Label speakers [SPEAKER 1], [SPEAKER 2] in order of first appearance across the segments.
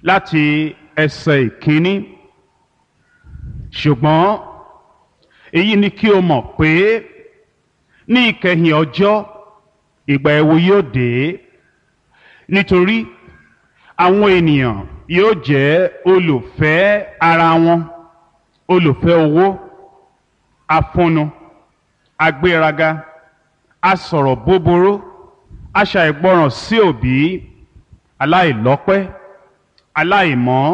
[SPEAKER 1] láti ẹsẹ̀ ìkíní ṣùgbọ́n èyí ni kí o mọ̀ pé ní ìkẹyìn ọjọ́ ìgbà ẹ̀wò yóò dé nítorí àwọn ènìyàn yóò jẹ́ olùfẹ́ ara wọn olùfẹ́ owó afúnnu agbéraga asọ̀rọ̀ búburú aṣàìgbọràn sí òbí aláìlọ́pẹ́ aláìmọ́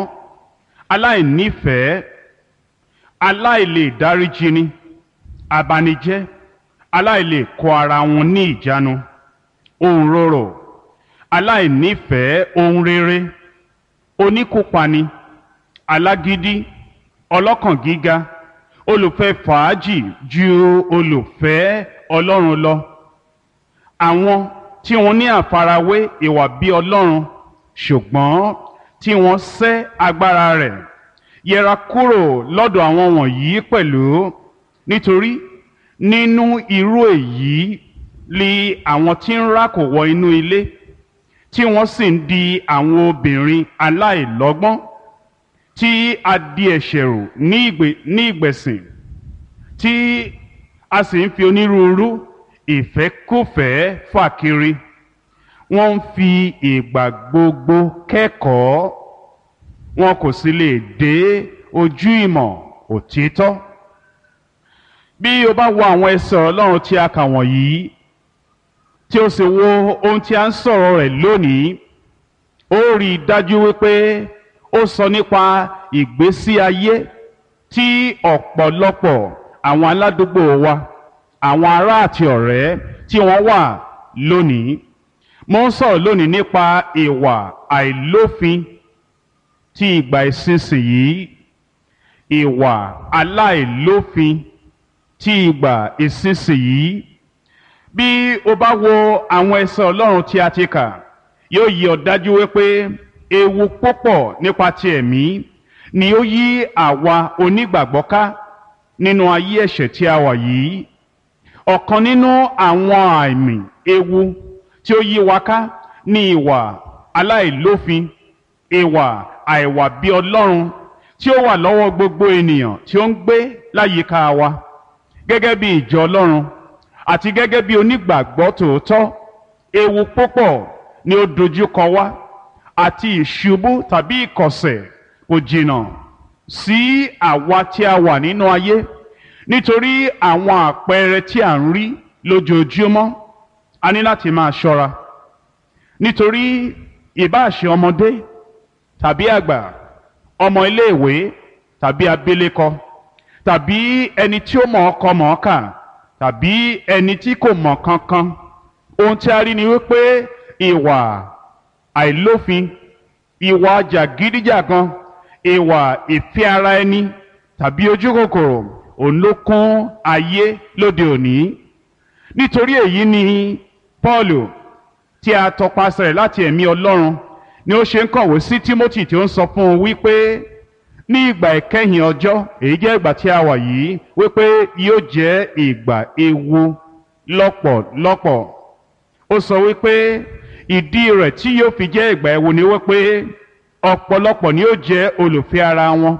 [SPEAKER 1] aláìnífẹ̀ẹ́ aláìlè dáríjini abanijẹ́ aláìlè kó ara wọn ní ìjánu ohun rorò aláìnífẹ̀ẹ́ ohun rere oníkópani alágídí ọlọ́kàn gíga olùfẹ́ fàájì ju olùfẹ́ ọlọ́run lọ àwọn tí wọ́n ní àfarawé ìwà bí ọlọ́run ṣùgbọ́n tí wọ́n sẹ́ agbára rẹ̀ yẹra kúrò lọ́dọ̀ àwọn wọ̀nyí pẹ̀lú nítorí nínú irú èyí li àwọn tí ń rákò wọ inú ilé tí wọ́n sì ń di àwọn obìnrin aláìlọ́gbọ́n tí a di ẹ̀ṣẹ̀ rò ní ìgbẹ̀sìn tí a sì ń fi onírúurú ìfẹ́kùfẹ́ fà kiri wọ́n ń fi ìgbà gbogbo kẹ́kọ̀ọ́ wọn kò sì lè dé ojú ìmọ̀ òtítọ́ bí o bá wo àwọn ẹsẹ̀ ọlọ́run tí a kà wọ̀nyí tí o sì wo ohun tí a ń sọ̀rọ̀ rẹ̀ lónìí ó rí i dájú wípé ó sọ nípa ìgbésí ayé tí ọ̀pọ̀lọpọ̀ àwọn aládùúgbò wa àwọn ará àti ọ̀rẹ́ tí wọ́n wà lónìí mo ń sọ̀rọ̀ lónìí nípa ìwà àìlófin tí ìgbà ìsinsìnyí ìwà aláìlófin tí ìgbà ìsinsìnyí bí o bá wo àwọn ẹsẹ̀ ọlọ́run tí a ti kà yóò yí ọ dájú wípé ewu púpọ̀ nípa ti ẹ̀mí ni ó yí àwa onígbàgbọ́ ká nínú ayé ẹ̀ṣẹ̀ tí a wà yìí ọ̀kan nínú àwọn àmì ewu tí ó yí wa ká ní ìwà aláìlófin ìwà àìwà bí ọlọ́run tí ó wà lọ́wọ́ gbogbo ènìyàn tí ó ń gbé láyìíká wa gẹ́gẹ́ bí ìjọ ọlọ́run àti gẹ́gẹ́ bí onígbàgbọ́ tòótọ́ ewu púpọ̀ ni ó dojúkọ wá àti ìṣubú tàbí ìkọ̀sẹ̀ kò jìnnà sí àwa tí a wà nínú ayé nítorí àwọn àpẹẹrẹ tí à ń rí lójoojúmọ́ a ní láti máa ṣọ́ra nítorí ìbáàṣe ọmọdé tàbí àgbà ọmọ iléèwé tàbí abilékọ tàbí ẹni tí ó mọ̀ ọkọ mọ̀ ọ́kà tàbí ẹni tí kò mọ̀ kankan ohun tí a rí ni wípé ìwà àìlófin ìwà jàgídíjàgan ìwà ìfẹ́ ara ẹni tàbí ojú kòkòrò òun ló kún ayé lóde òní nítorí èyí ni Paul tí a tọpasẹ̀ rẹ̀ láti ẹ̀mí Ọlọ́run ni ó ṣe ń kọ̀wé sí Timothy tí ó ń sọ fún un wípé ní ìgbà ìkẹyìn ọjọ́ èyí jẹ́ ìgbà tí a wà yìí wípé yóò jẹ́ ìgbà ewu lọ́pọ̀lọpọ̀ ó sọ wípé ìdí rẹ̀ tí yóò fi jẹ́ ìgbà ewu ni wípé ọ̀pọ̀lọpọ̀ ni yóò jẹ́ olùfẹ́ ara wọn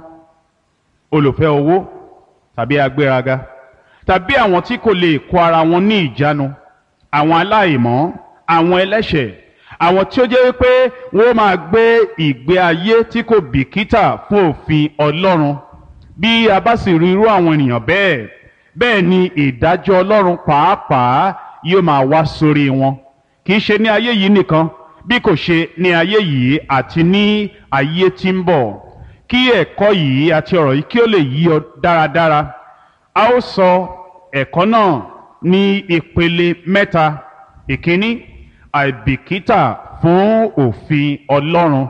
[SPEAKER 1] olùfẹ́ owó tàbí agbéraga tàbí àwọn tí kò lè kó ara wọn ní ìjánu àwọn aláìmọ́ àwọn ẹlẹ́ṣẹ̀ àwọn tí ó jẹ́ wípé wọ́n máa gbé ìgbé ayé tí kò bìkítà fún òfin Ọlọ́run bí a bá sì rí irú àwọn ènìyàn bẹ́ẹ̀ bẹ́ẹ̀ ni ìdájọ́ Ọlọ́run pàápàá yóò máa wá sórí wọn kì í ṣe ní ayé yìí nìkan bí kò ṣe ní ayé yìí àti ní ayé tí ń bọ̀ kí ẹ̀kọ́ yìí àti ọ̀rọ̀ yìí kí ó lè yí ọ dáradára a ó sọ ẹ̀kọ́ náà ní ìpele mẹ́ta ìkíní àìbìkítà fún òfin Ọlọ́run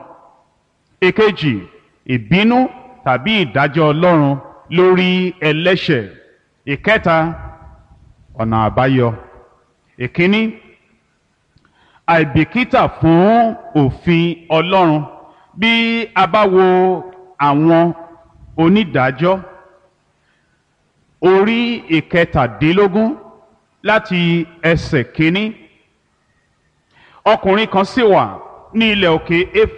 [SPEAKER 1] èkejì ìbínú tàbí ìdájọ́ Ọlọ́run lórí ẹlẹ́ṣẹ̀ ìkẹta ọ̀nà àbáyọ ìkíní àìbìkítà fún òfin Ọlọ́run bí a bá wo àwọn onídàájọ́ orí ìkẹtàdínlógún láti ẹsẹ̀ kínní ọkùnrin kan sì wà ní ilẹ̀ òkè